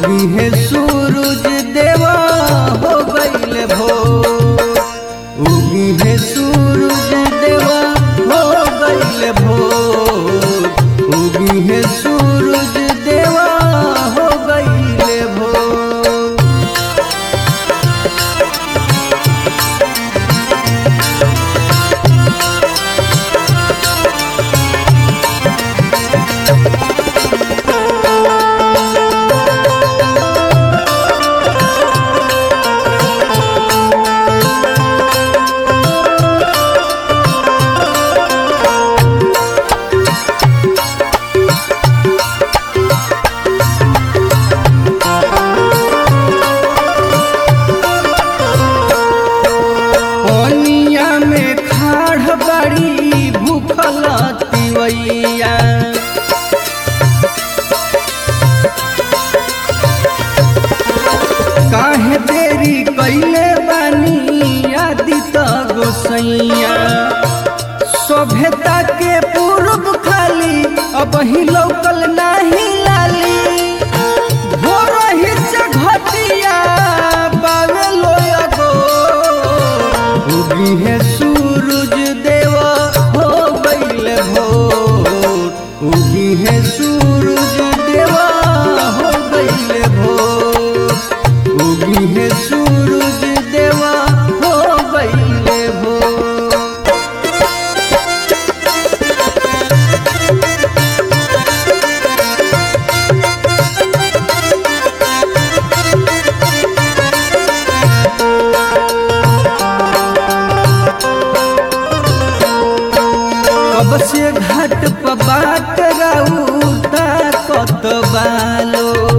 उगी है सूरज देवा हो गईल भोर उगी है सूरज देवा हो गईल भोर उगी है सूरज देवा हो गईल भोर पनिया में खाड़ बड़ी भूखल तिवैया काहे देरी कैले बानी आदित गोसैया सभ्यता के पूर्व खाली अब ही लौकल नाही लाली भोर ही से घटिया बावे लोया गो उगी है सूरज देवा हो गईल भोर उगी है सूरज देवा हो गईल भोर उगी है सूरज देवा हो गईल भोर कब से घाट पर बाट राउता कत बालो